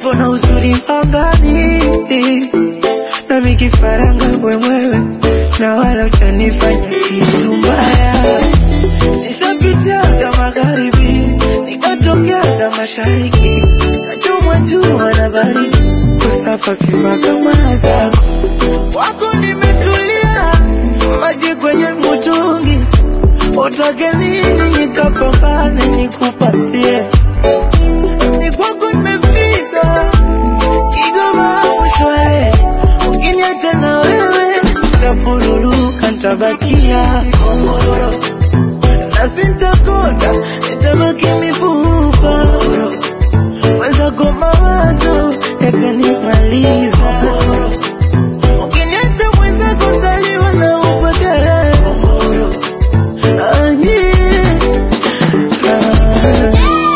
upepo na uzuri angani, nami kifaranga mwewe, na wala utanifanya kitu mbaya. Nishapitiaga magharibi, nikatokeaga mashariki, nachomwa jua na baridi, kusafa sifa kama zako wako nimetulia, maji kwenye mtungi, utake nini nikapambane nikupatie, ni kwako nimefika, Kigoma mshwale, ukiniacha na wewe nitapuruluka, nitabakia Komoro na sintakonda, nitabaki mifupa wenzako mawazo yatanimaliza Ukiniacha mwenzako ntaliwa na upweke. Ah, yeah. Ah.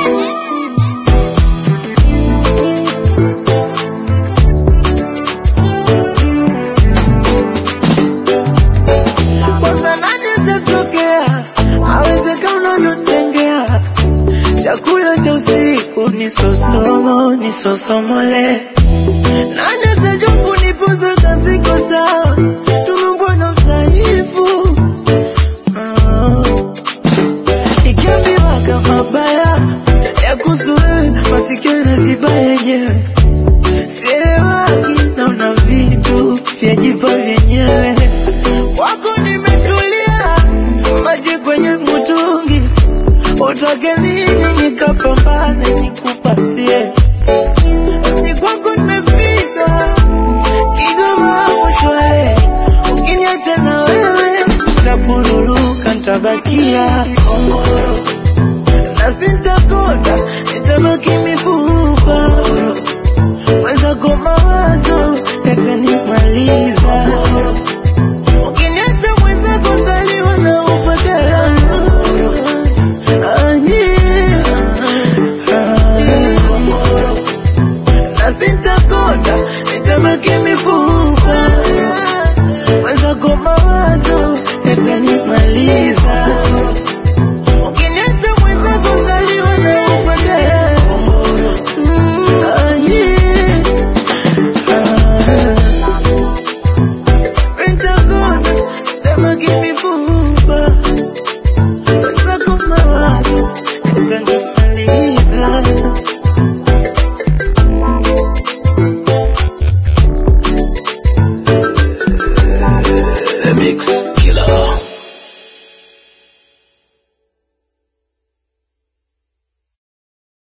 Kwanza nani atatokea awezeka unavyotengea chakula cha usiku ni sosomo ni sosomole nani ata